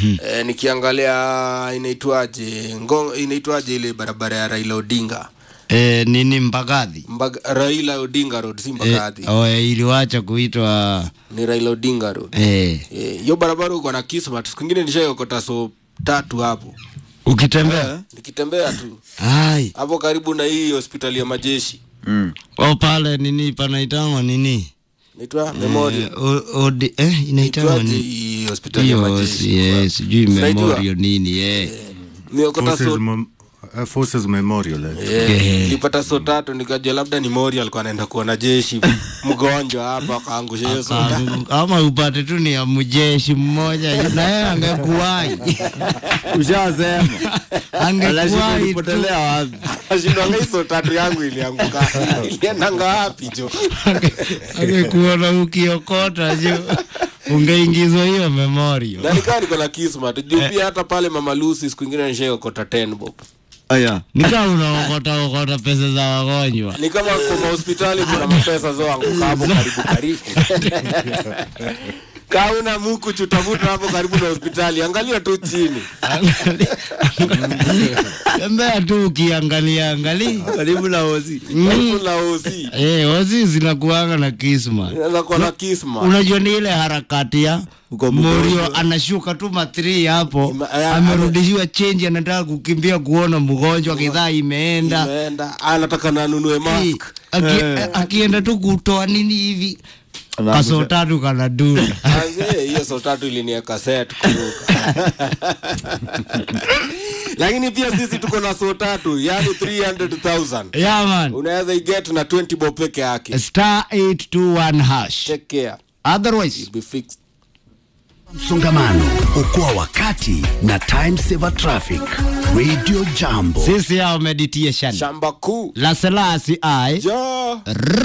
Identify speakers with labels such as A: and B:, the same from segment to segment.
A: eh, nikiangalia inaitwaje ngong inaitwaje ile barabara ya Raila Odinga
B: e, nini Mbagathi
A: Mbag Raila Odinga Road si
B: e,
A: Mbagathi
B: oh, iliwacha kuitwa
A: ni Raila Odinga Road
B: e,
A: Eh, hiyo barabara uko na kismat siku ingine nishaiokota so tatu hapo
B: ukitembea
A: nikitembea tu
B: ai
A: hapo karibu na hii hospitali ya majeshi
C: Mm.
B: o pale nini panaitangwa nini
A: naitwa memorial
B: Eh, o- odi- eh, inaitangwa
A: Itwaje
B: nini
A: hii hospitali ya
B: hiyo
A: majeshi
B: si- eh, sijui
A: Unaijua?
B: memorial nini eh.
A: niokota
C: Forces,
A: so
C: Mem- uh, Forces Memorial. eh.
A: Eh,
B: Eh.
A: nilipata so tatu nikajua labda ni mori alikuwa anaenda kuona jeshi mgonjwa hapa akaangusha hiyo soda
B: ama upate tu ni ya mjeshi mmoja na yeye angekuwai
D: Ushasema. Anashindwa
B: angekuwai tu
D: ilipotelea wapi?
A: ashindwanga hii so tatu yangu ilianguka iliendanga wapi jo
B: angekuona ukiokota ju ungeingizwa hiyo memorial
A: na nikaa niko na kismat juu pia hata pale mama lucy siku ingine nishaokota 10 bob
D: Aya.
B: nikaa unaokota okota pesa za wagonjwa
A: ni kama kwa mahospitali kuna mapesa zoanguka hapo karibu karibu kauna muku chutafuta hapo karibu na hospitali angalia tu chini
B: tembea tu ukiangalia angalia
D: Karibu na hosi.
A: karibu na osi
B: Eh, ozi zinakuanga na kisma
A: inaweza kuwa na kisma
B: unajua ni ile harakati ya
D: Uko mgonjwa.
B: Morio anashuka tu matri hapo
A: Ima- eh,
B: amerudishiwa chenji anataka kukimbia kuona mgonjwa kidhaa imeenda
A: imeenda anataka nanunue
B: Eh,
A: mask
B: aki- akienda tu kutoa nini hivi kaso tatu kanadunda
A: Manze, hiyo so tatu ilinieka set kuruka lakini pia sisi tuko na so tatu yani 300000
B: yeah, man
A: unaweza iget na 20 bob peke yake
B: star 821 hash
A: take care
B: otherwise
A: be fixed
E: msongamano okoa wakati na time saver traffic radio jambo
B: sisi yao meditation
A: shamba kuu
B: la selasi ai
A: jo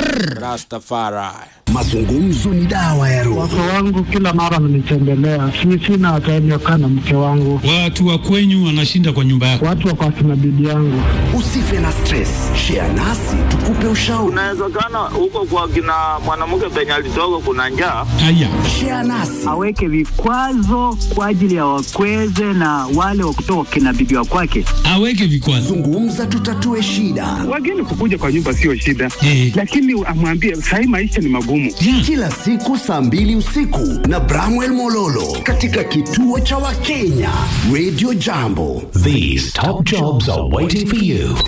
A: rastafari
E: mazungumzo ni dawa ya roho
F: Wake wangu kila mara mnitembelea, si sina time ya kukaa na mke wangu,
G: Watu wa kwenyu wanashinda kwa nyumba yako.
F: watu wako akina bibi yangu.
E: usife na stress share nasi tukupe ushauri
H: Inawezekana huko kwa kina mwanamke penye alitoka kuna njaa.
G: Haya,
E: share nasi
I: aweke vikwazo kwa ajili ya wakweze na wale wa kutoka kina bibi wa kwake.
G: aweke vikwazo.
E: zungumza tutatue shida
F: Wageni kukuja kwa nyumba sio shida,
G: Eh.
F: lakini amwambie sahii maisha ni magumu.
E: kila siku saa mbili usiku na bramwel mololo katika kituo cha wakenya radio jambo
J: These top jobs are waiting for you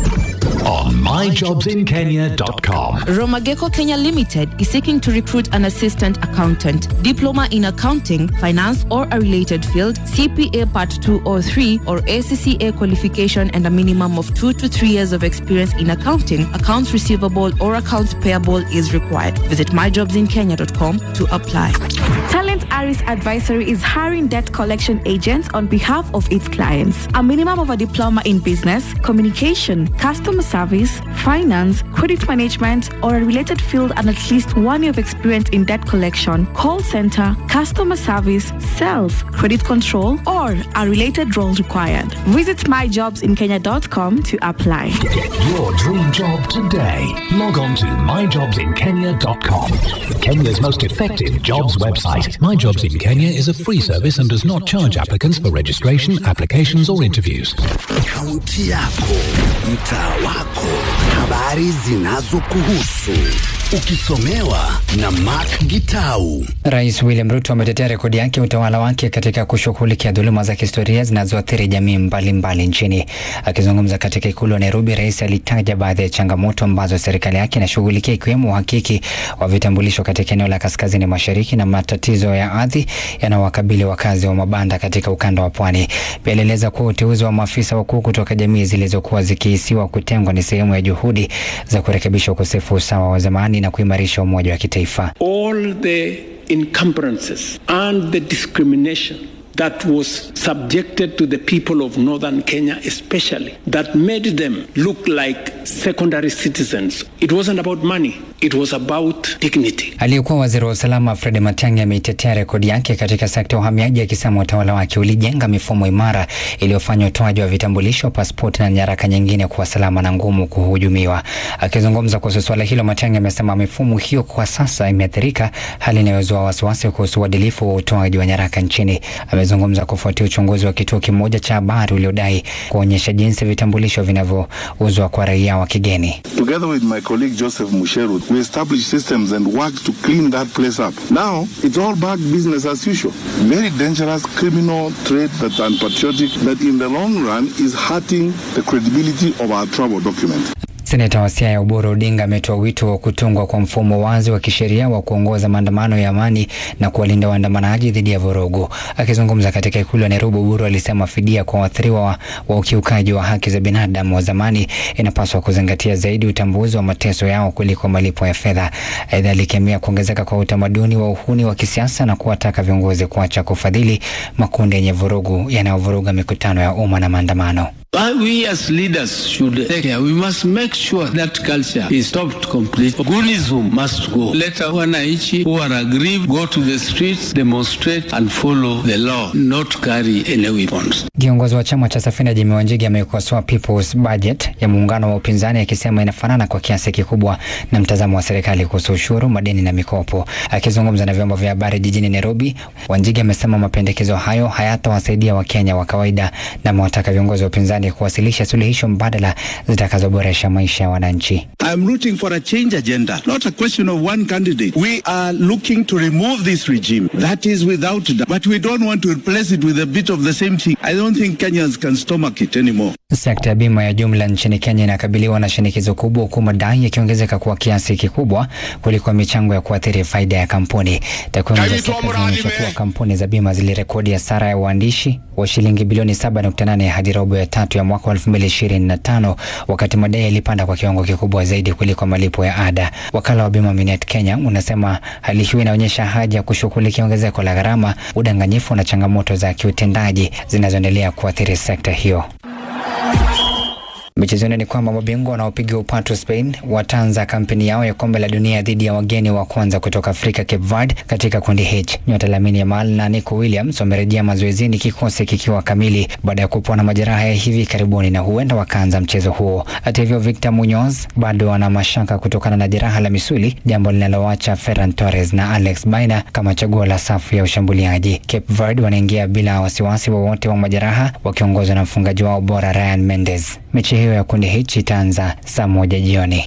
J: on myjobsinkenya.com.
K: Romageko Kenya Limited is seeking to recruit an assistant accountant, diploma in accounting, finance, or a related field, CPA Part 2 or 3, or ACCA qualification, and a minimum of two to three years of experience in accounting, accounts receivable, or accounts payable is required. Visit myjobsinkenya.com to apply.
L: Talent Aris Advisory is hiring debt collection agents on behalf of its clients. A minimum of a diploma in business, communication, customer service, finance, credit management, or a related field and at least one year of experience in debt collection, call center, customer service, sales, credit control, or a related role required. Visit myjobsinkenya.com to apply.
J: Get your dream job today. Log on to myjobsinkenya.com. Kenya's most effective jobs website. My Jobs in Kenya is a free service and does not charge applicants for registration, applications, or interviews.
E: kaunti yako mtaa wako habari zinazokuhusu ukisomewa na mak gitau
M: Rais William Ruto ametetea rekodi yake ya utawala wake katika kushughulikia dhuluma za kihistoria zinazoathiri jamii mbalimbali nchini. Akizungumza katika ikulu ya Nairobi, rais alitaja baadhi ya changamoto ambazo serikali yake inashughulikia ikiwemo uhakiki wa vitambulisho katika eneo la kaskazini mashariki na matatizo ya ardhi yanayowakabili wakazi wa mabanda katika ukanda wa pwani. Pia alieleza kuwa uteuzi wa maafisa wakuu kutoka jamii zilizokuwa zikihisiwa kutengwa ni sehemu ya juhudi za kurekebisha ukosefu wa usawa wa zamani na kuimarisha umoja wa kitaifa.
N: all the encumbrances and the discrimination that was subjected to the people of northern Kenya, especially, that made them look like secondary citizens. It wasn't about money, it was about dignity.
M: Aliyekuwa waziri wa usalama Fred Matiang'i ameitetea rekodi yake katika sekta ya uhamiaji akisema utawala wake ulijenga mifumo imara iliyofanya utoaji wa vitambulisho, pasipoti na nyaraka nyingine kuwa salama na ngumu kuhujumiwa. Akizungumza kuhusu suala hilo, Matiang'i amesema mifumo hiyo kwa sasa imeathirika, hali inayozua wasiwasi kuhusu uadilifu wa utoaji wa nyaraka nchini. Ame Amezungumza kufuatia uchunguzi wa kituo kimoja cha habari uliodai kuonyesha jinsi vitambulisho vinavyouzwa kwa raia wa kigeni.
O: Together with my colleague Joseph Musheru, we established systems and worked to clean that place up. Now, it's all back business as usual. Very dangerous criminal trade that's unpatriotic, that in the long run is hurting the credibility of our travel document.
M: Seneta wa Siaya Oburu Odinga ametoa wito wa kutungwa kwa mfumo wazi wa kisheria wa kuongoza maandamano ya amani na kuwalinda waandamanaji dhidi ya vurugu. Akizungumza katika ikulu ya Nairobi, Oburu alisema fidia kwa waathiriwa wa, wa ukiukaji wa haki za binadamu wa zamani inapaswa kuzingatia zaidi utambuzi wa mateso yao kuliko malipo ya fedha. Aidha, alikemea kuongezeka kwa utamaduni wa uhuni wa kisiasa na kuwataka viongozi kuacha kufadhili makundi yenye vurugu yanayovuruga mikutano ya umma na maandamano.
N: Why we as leaders should take care. We must make sure that culture is stopped completely. Gunism must go. Let our wananchi who are aggrieved go to the streets, demonstrate and follow the law, not carry any weapons.
M: Kiongozi wa chama cha Safina Jimmy Wanjigi amekosoa People's Budget ya muungano wa upinzani akisema inafanana kwa kiasi kikubwa na mtazamo wa serikali kuhusu ushuru, madeni na mikopo. Akizungumza na vyombo vya habari jijini Nairobi, Wanjigi amesema mapendekezo hayo hayatawasaidia Wakenya wa kawaida na amewataka viongozi wa upinzani kuwasilisha suluhisho mbadala zitakazoboresha maisha ya wananchi.
P: I'm rooting for a change agenda, not a question of one candidate. We are looking to remove this regime. That is without doubt. But we don't want to replace it with a bit of the same thing. I don't think Kenyans can stomach it anymore.
M: Sekta ya bima ya jumla nchini Kenya inakabiliwa na shinikizo kubwa, huku madai yakiongezeka kwa kiasi kikubwa kuliko michango ya kuathiri faida ya kampuni. Takwimu za serikali zinaonyesha kuwa kampuni za bima zilirekodi hasara ya uandishi wa shilingi bilioni 7.8 hadi robo ya tatu ya mwaka wa 2025 wakati madai yalipanda kwa kiwango kikubwa zaidi kuliko malipo ya ada. Wakala wa bima Minet Kenya unasema hali hiyo inaonyesha haja ya kushughulikia ongezeko la gharama, udanganyifu na changamoto za kiutendaji zinazoendelea kuathiri sekta hiyo. Michezoni ni kwamba mabingwa wanaopiga upatu Spain wataanza kampeni yao ya kombe la dunia dhidi ya wageni wa kwanza kutoka Afrika, Cape Verde, katika kundi H. Nyota Lamine Yamal na Nico Williams wamerejea mazoezini, kikosi kikiwa kamili baada ya kupona majeraha ya hivi karibuni na huenda wakaanza mchezo huo. Hata hivyo, Victor Munoz bado ana mashaka kutokana na jeraha la misuli, jambo linaloacha Ferran Torres na Alex Baina kama chaguo la safu ya ushambuliaji. Cape Verde wanaingia bila wasiwasi wowote wa, wa majeraha wakiongozwa na mfungaji wao bora Ryan Mendes. Mechi hiyo ya kundi hichi itaanza saa moja jioni.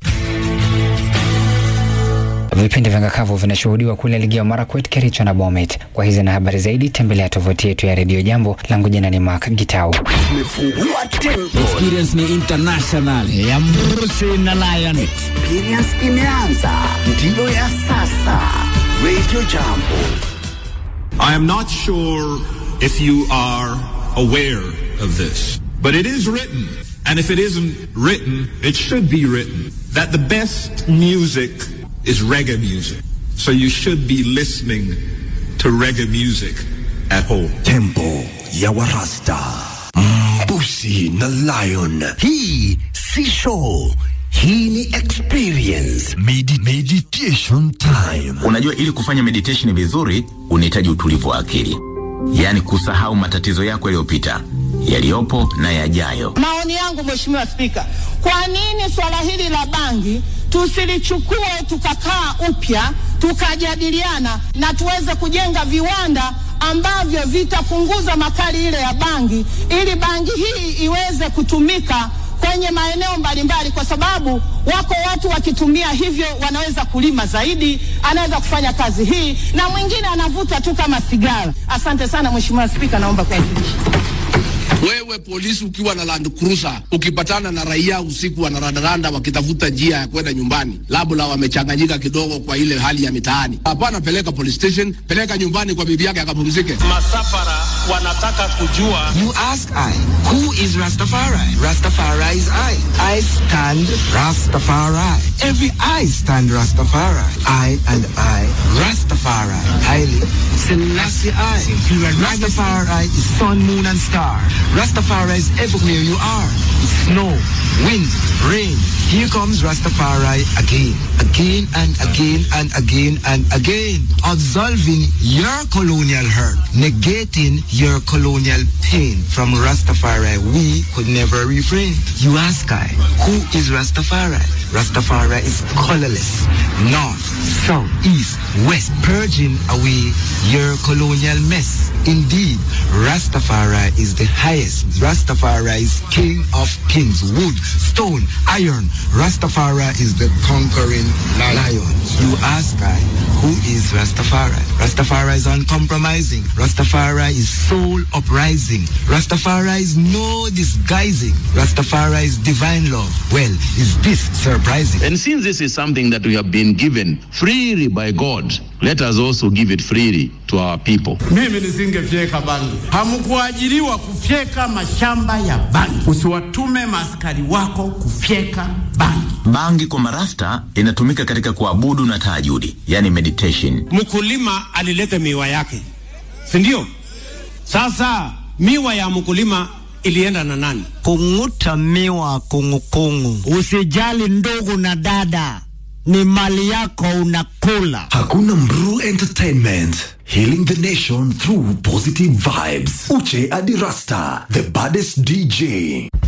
M: Vipindi vya ngakavu vinashuhudiwa kule ligi ya Marakwet, Kericho na Bomet. Kwa hizi na habari zaidi, tembelea tovuti yetu ya redio Jambo. Langu jina ni Mark Gitau.
Q: Experience ni international
B: ya Mrusi na Lion.
E: Experience imeanza, ndiyo ya sasa. Radio Jambo.
R: I am not sure if you are aware of this, but it is written, and if it isn't written, it should be written, that the best music is reggae music. So you should be listening to reggae music at home.
E: Tempo ya Warasta, Mbusi na Lion. Hii si show, hii ni experience.
S: Medi meditation time.
T: Unajua, ili kufanya meditation vizuri unahitaji utulivu wa akili, yaani kusahau matatizo yako yaliyopita, yaliyopo na yajayo.
U: Maoni yangu Mheshimiwa Spika, kwa nini swala hili la bangi tusilichukue tukakaa upya tukajadiliana na tuweze kujenga viwanda ambavyo vitapunguza makali ile ya bangi ili bangi hii iweze kutumika kwenye maeneo mbalimbali, kwa sababu wako watu wakitumia hivyo wanaweza kulima zaidi, anaweza kufanya kazi hii, na mwingine anavuta tu kama sigara. Asante sana Mheshimiwa Spika, naomba kuwasilisha.
V: Wewe polisi ukiwa na Land Cruiser ukipatana na raia usiku wanarandaranda wakitafuta njia ya kwenda nyumbani, labda wamechanganyika kidogo kwa ile hali ya mitaani, hapana, peleka police station, peleka nyumbani kwa bibi yake akapumzike.
W: Masafara wanataka kujua.
X: You ask I, who is Rastafari? Rastafari is I. I stand Rastafari. Every I stand Rastafari. I and I, Rastafari. Haile Selassie I. Rastafari is sun, moon and star. Rastafari is everywhere you are. Snow, wind, rain. Here comes Rastafari again, again and again and again and again. Absolving your colonial hurt, negating your colonial pain. From Rastafari, we could never refrain. You ask I, who is Rastafari? Rastafari is colorless, north, south, east, west, purging away your colonial mess. Indeed, Rastafari is the highest. Rastafari is king of kings, wood, stone, iron. Rastafari is the conquering lion. You ask I, who is Rastafari? Rastafari is uncompromising. Rastafari is soul uprising. Rastafari is no disguising. Rastafari is divine love. Well, is this surprising?
A: And since this is something that we have been given freely by God, let us also give it freely to our people.
C: Mimi nisingefyeka bangi. Hamkuajiriwa kufyeka mashamba ya bangi. Usiwatume maaskari wako kufyeka bangi.
T: Bangi kwa marasta inatumika katika kuabudu na tahajudi, yani meditation.
D: Mkulima alileta miwa yake, si ndio? Sasa miwa ya mkulima ilienda na nani?
B: Kung'uta miwa kungukungu. Usijali ndugu na dada, ni mali yako unakula.
S: Hakuna Mru Entertainment. Healing the nation through positive vibes. Uche Adirasta, the baddest DJ.